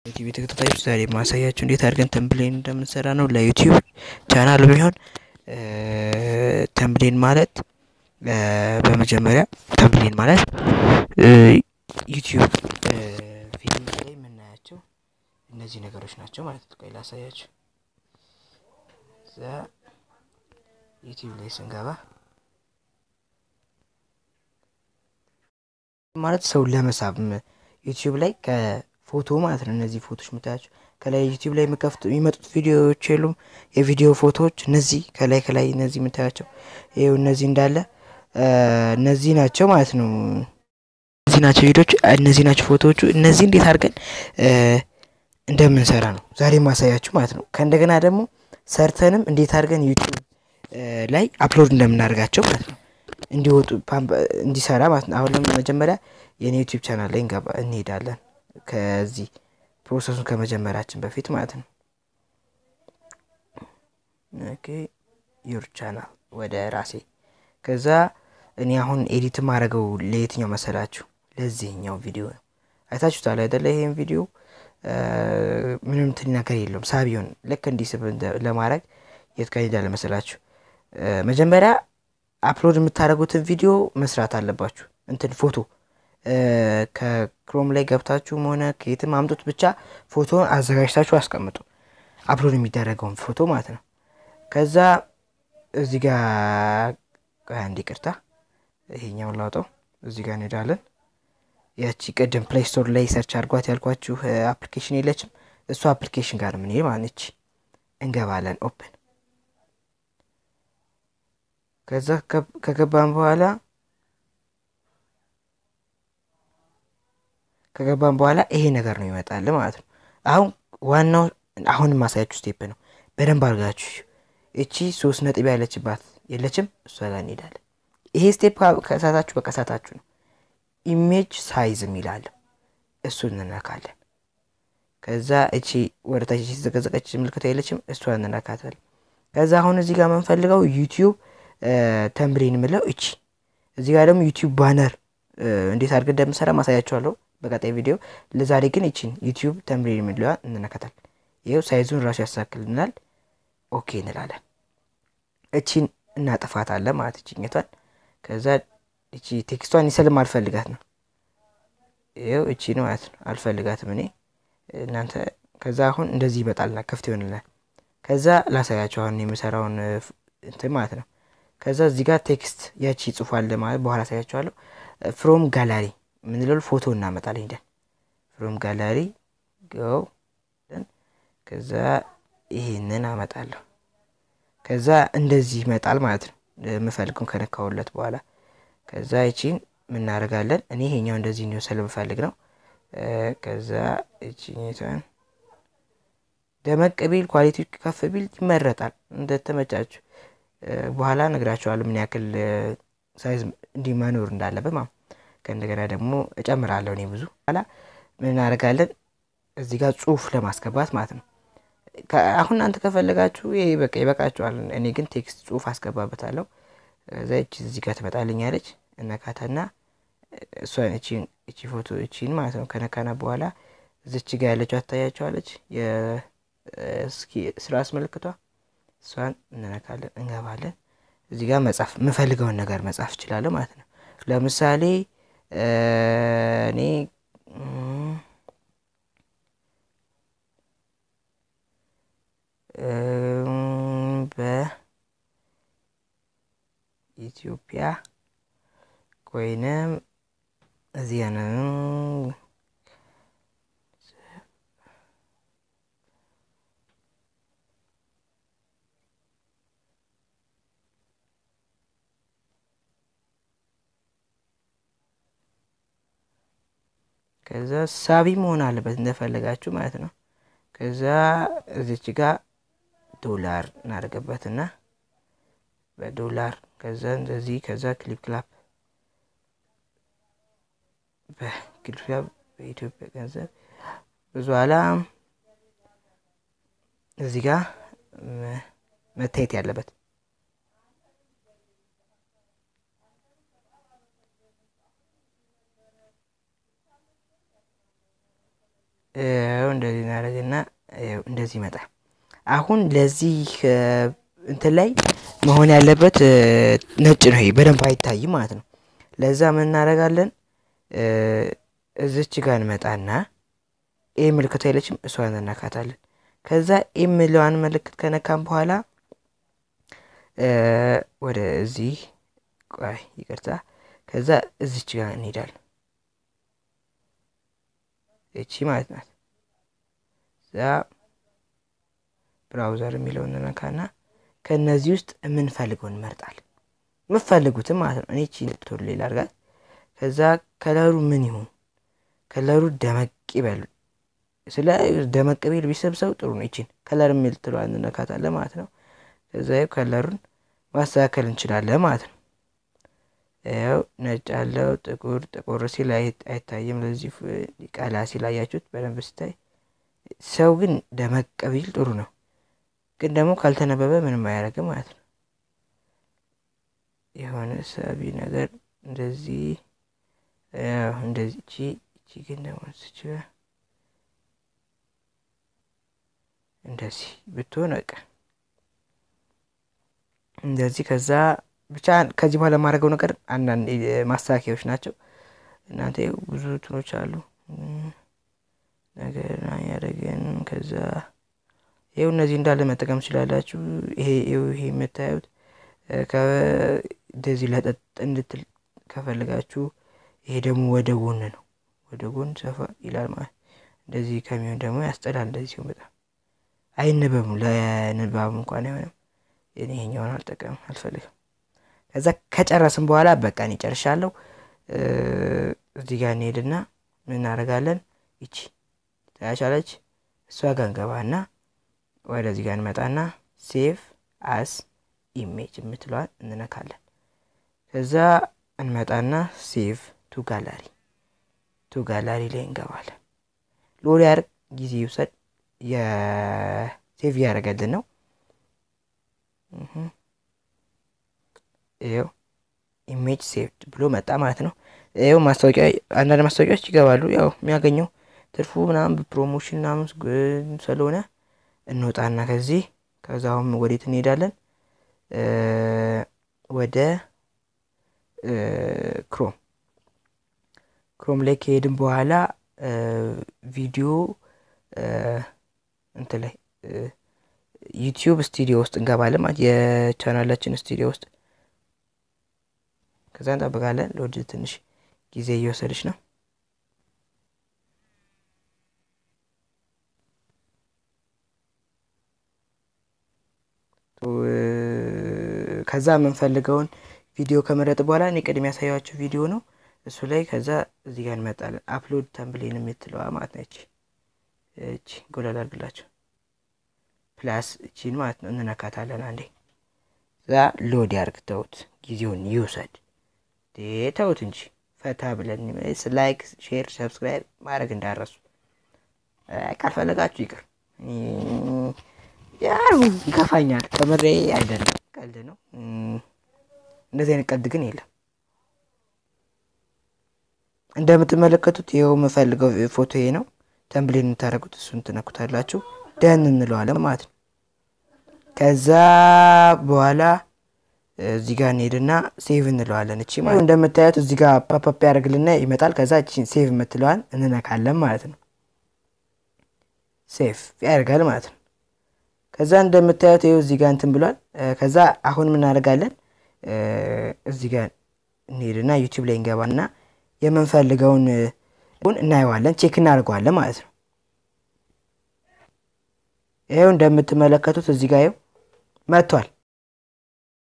ዩቲዩብ ተከታታዮች ዛሬ ማሳያችሁ እንዴት አድርገን ተምብሌን እንደምንሰራ ነው። ለዩቲዩብ ቻናል ቢሆን ተምብሌን ማለት በመጀመሪያ ተምብሌን ማለት ዩቲዩብ ፊልም ላይ የምናያቸው እነዚህ ነገሮች ናቸው ማለት ነው። ቆይ ላሳያችሁ። እዛ ዩቲዩብ ላይ ስንገባ ማለት ሰውን ለመሳብ ዩቲዩብ ላይ ከፎቶ ማለት ነው። እነዚህ ፎቶዎች የምታያቸው ከላይ ዩቲዩብ ላይ የሚከፍቱ የሚመጡት ቪዲዮዎች የሉም፣ የቪዲዮ ፎቶዎች እነዚህ ከላይ ከላይ እነዚህ የምታያቸው ይኸው እነዚህ እንዳለ እነዚህ ናቸው ማለት ነው። እነዚህ ናቸው ቪዲዮች፣ እነዚህ ናቸው ፎቶዎቹ። እነዚህ እንዴት አድርገን እንደምንሰራ ነው ዛሬ ማሳያችሁ ማለት ነው። ከእንደገና ደግሞ ሰርተንም እንዴት አድርገን ዩቲዩብ ላይ አፕሎድ እንደምናደርጋቸው ማለት ነው እንዲወጡ እንዲሰራ ማለት ነው። አሁን መጀመሪያ የኔ ዩቲዩብ ቻናል ላይ እንገባ እንሄዳለን። ከዚህ ፕሮሰሱን ከመጀመራችን በፊት ማለት ነው። ኦኬ ዩር ቻናል ወደ ራሴ ከዛ እኔ አሁን ኤዲት ማድረገው ለየትኛው መሰላችሁ? ለዚህኛው ቪዲዮ ነው። አይታችሁታል አይደለ? ይሄን ቪዲዮ ምንም እንትን ነገር የለውም ሳቢውን ልክ እንዲህ ስብ ለማድረግ የት ጋር ሄዳለ መሰላችሁ? መጀመሪያ አፕሎድ የምታደርጉትን ቪዲዮ መስራት አለባችሁ። እንትን ፎቶ ከክሮም ላይ ገብታችሁም ሆነ ከየትም አምጡት፣ ብቻ ፎቶን አዘጋጅታችሁ አስቀምጡ። አፕሎድ የሚደረገውን ፎቶ ማለት ነው። ከዛ እዚህ ጋር አንድ ይቅርታ፣ ይሄኛውን ላውጠው። እዚህ ጋር እንሄዳለን። ያቺ ቅድም ፕሌይ ስቶር ላይ ሰርች አድርጓት ያልኳችሁ አፕሊኬሽን የለችም? እሱ አፕሊኬሽን ጋር ምን ማለት ነች። እንገባለን ኦፕን ከዛ ከገባን በኋላ ከገባን በኋላ ይሄ ነገር ነው ይመጣል ማለት ነው። አሁን ዋናው አሁን ማሳያችሁ ስቴፕ ነው። በደንብ አድርጋችሁ እቺ ሶስት ነጥብ ያለችባት የለችም፣ እሷ ጋር እንሄዳለን። ይሄ ስቴፕ ከሳታችሁ በቀሳታችሁ ነው። ኢሜጅ ሳይዝ የሚላል እሱን እንነካለን። ከዛ እቺ ወደታች የተዘቀዘቀች ምልክታ የለችም፣ እሷ እንነካታለን። ከዛ አሁን እዚህ ጋር የምንፈልገው ዩቲዩብ ተምብሌን የምለው እቺ እዚህ ጋር ደግሞ ዩቲዩብ ባነር እንዴት አድርገን እንደምሰራ ማሳያቸዋለሁ በቀጣይ ቪዲዮ። ለዛሬ ግን እቺን ዩቲዩብ ተምብሌን የምለዋ እንነካታል። ይኸው ሳይዙን ራሱ ያሳክልናል። ኦኬ እንላለን። እቺን እናጠፋታለን ማለት እችኘቷን። ከዛ እቺ ቴክስቷን ይሰልም አልፈልጋት ነው። ይኸው እቺ ነው ማለት ነው። አልፈልጋትም እኔ እናንተ። ከዛ አሁን እንደዚህ ይመጣልና ክፍት ይሆንልናል። ከዛ ላሳያቸው አሁን የምሰራውን እንትን ማለት ነው። ከዛ እዚህ ጋር ቴክስት ያቺ ጽፏል ማለት በኋላ አሳያቸዋለሁ። ፍሮም ጋላሪ የምንለው ፎቶ እናመጣለን ሄደን ፍሮም ጋላሪ ገው ከዛ ይሄንን አመጣለሁ። ከዛ እንደዚህ ይመጣል ማለት ነው። የምፈልገውን ከነካውለት በኋላ ከዛ ይቺን ምናደርጋለን። እኔ ይሄኛው እንደዚህ እንዲሆን ስለምፈልግ ነው። ከዛ ይቺን ደመቅ ቢል ኳሊቲ ከፍ ቢል ይመረጣል እንደተመቻችሁ። በኋላ ነግራችኋለሁ ምን ያክል ሳይዝ እንዲህ መኖር እንዳለበት ማለት ከእንደገና ደግሞ እጨምራለሁ እኔ ብዙ በኋላ ምን እናደርጋለን እዚህ ጋር ጽሁፍ ለማስገባት ማለት ነው። አሁን እናንተ ከፈለጋችሁ ይሄ በቃ ይበቃችኋል። እኔ ግን ቴክስት ጽሁፍ አስገባበታለሁ። እዛ እቺ እዚህ ጋር ትመጣልኛለች። እነካታና እሷን እቺን እቺ ፎቶ እቺን ማለት ነው ከነካና በኋላ እዚች ጋር ያለችው አታያቸዋለች የእስኪ ስራ አስመልክቷ እሷን እንነካለን፣ እንገባለን። እዚህ ጋር መጻፍ የምፈልገውን ነገር መጻፍ እችላለሁ ማለት ነው። ለምሳሌ እኔ በኢትዮጵያ ወይንም እዚህ ከዛ ሳቢ መሆን አለበት እንደፈለጋችሁ ማለት ነው። ከዛ እዚች ጋር ዶላር እናደርግበትና በዶላር ከዛ እንደዚህ ከዛ ክሊፕ ክላፕ በክሊፕ ክላፕ በኢትዮጵያ ገንዘብ ብዙ ኋላ እዚህ ጋር መታየት ያለበት ይኸው እንደዚህ እናደርግና ይኸው እንደዚህ ይመጣል። አሁን ለዚህ እንትን ላይ መሆን ያለበት ነጭ ነው። ይሄ በደንብ አይታይም ማለት ነው። ለዛ ምን እናደርጋለን? እዚች ጋር እንመጣና ኤ ምልክት አይለችም፣ እሷን እንነካታለን። ከዛ ኤ የሚለዋን ምልክት ከነካም በኋላ ወደዚህ ቆይ ይቅርታ፣ ከዛ እዚች ጋር እንሄዳለን። እቺ ማለት ናት። እዛ ብራውዘር የሚለውን እንነካና ከእነዚህ ውስጥ የምንፈልገውን እንመርጣለን። የምፈልጉትም ማለት ነው። እኔ እቺ ቶሎ ሌላ አድርጋት። ከዛ ከለሩ ምን ይሁን? ከለሩ ደመቅ ይበሉ። ስለ ደመቅ ቢል ቢሰብሰው ጥሩ ነው። ይችን ከለር የሚል ትለዋል እንነካታለን ማለት ነው። ከዛ ከለሩን ማስተካከል እንችላለን ማለት ነው። ያው ነጭ አለው ጥቁር ጥቁር ሲል አይታይም። ለዚህ ቀላ ሲል አያችሁት በደንብ ሲታይ። ሰው ግን ደመቅ ቢል ጥሩ ነው። ግን ደግሞ ካልተነበበ ምንም አያደርግም ማለት ነው። የሆነ ሳቢ ነገር እንደዚህ እንደዚህ እቺ እቺ ግን ደግሞ ስች እንደዚህ ብትሆን በቃ እንደዚህ ከዛ ብቻ ከዚህ በኋላ የማደርገው ነገር አንዳንድ ማስተካከያዎች ናቸው። እናንተ ብዙ ትኖች አሉ ነገር ያደረገን ከዛ ይኸው እነዚህ እንዳለ መጠቀም ትችላላችሁ። ይሄ ይሄ የምታዩት እንደዚህ ለጠጥ እንድትል ከፈልጋችሁ፣ ይሄ ደግሞ ወደ ጎን ነው። ወደ ጎን ሰፋ ይላል ማለት እንደዚህ ከሚሆን ደግሞ ያስጠላል። እንደዚህ ሲሆን በጣም አይነበብም። ለንባብ እንኳን አይሆንም። እኔ ይሄኛውን አልጠቀምም አልፈልግም። ከዛ ከጨረስን በኋላ በቃ እኔ ጨርሻለሁ። እዚህ ጋር እንሄድና ምን እናደርጋለን? ይቺ ታያቻለች። እሷ ጋር እንገባና ወደዚህ ጋር እንመጣና ሴቭ አስ ኢሜጅ የምትለዋል እንነካለን። ከዛ እንመጣና ሴቭ ቱ ጋላሪ ቱ ጋላሪ ላይ እንገባለን። ሎድ ያርግ ጊዜ ይውሰድ። የሴቭ ያደረገልን ነው። ይኸው ኢሜጅ ሴቭድ ብሎ መጣ ማለት ነው። ይኸው ማስታወቂያ አንዳንድ ማስታወቂያዎች ይገባሉ። ያው የሚያገኘው ትርፉ ምናምን ፕሮሞሽን ምናምን ስለሆነ እንወጣና ከዚህ ከዛ አሁን ወዴት እንሄዳለን? ወደ ክሮም ክሮም ላይ ከሄድን በኋላ ቪዲዮ እንትን ላይ ዩቲዩብ ስቱዲዮ ውስጥ እንገባለን ማለት የቻናላችን ስቱዲዮ ውስጥ ከዛ እንጠብቃለን። ለወድ ትንሽ ጊዜ እየወሰደች ነው። ከዛ የምንፈልገውን ቪዲዮ ከመረጥ በኋላ እኔ ቅድም ያሳያችሁ ቪዲዮ ነው እሱ ላይ ከዛ እዚህ ጋር እንመጣለን። አፕሎድ ተምብሌን የምትለዋ ማለት ነች። እቺ ጎላል አድርግላቸው ፕላስ እቺን ማለት ነው እንነካታለን። አንዴ እዛ ሎድ ያርግ። ተውት፣ ጊዜውን ይውሰድ። ተውት እንጂ ፈታ ብለን ላይክ፣ ሼር፣ ሰብስክራይብ ማድረግ እንዳረሱ ካልፈለጋችሁ ይቅር። ያው ይከፋኛል። ከምሬ አይደለም፣ ቀልድ ነው። እንደዚህ አይነት ቀልድ ግን የለም። እንደምትመለከቱት ይኸው የምፈልገው ፎቶ ይሄ ነው። ተምብሌን የምታደርጉት እሱን ትነኩታላችሁ። ደን እንለዋለን ማለት ነው። ከዛ በኋላ እዚህ ጋር እንሄድና ሴቭ እንለዋለን። እቺ ማለት እንደምታዩት እዚህ ጋር ፓፓፕ ያደርግልና ይመጣል። ከዛ እቺን ሴቭ የምትለዋን እንነካለን ማለት ነው። ሴቭ ያደርጋል ማለት ነው። ከዛ እንደምታዩት ይኸው እዚህ ጋር እንትን ብሏል። ከዛ አሁን ምን እናደርጋለን? እዚህ ጋር እንሄድና ዩቲዩብ ላይ እንገባና የምንፈልገውን እናየዋለን፣ ቼክ እናደርገዋለን ማለት ነው። ይኸው እንደምትመለከቱት እዚህ ጋር ይኸው መጥቷል።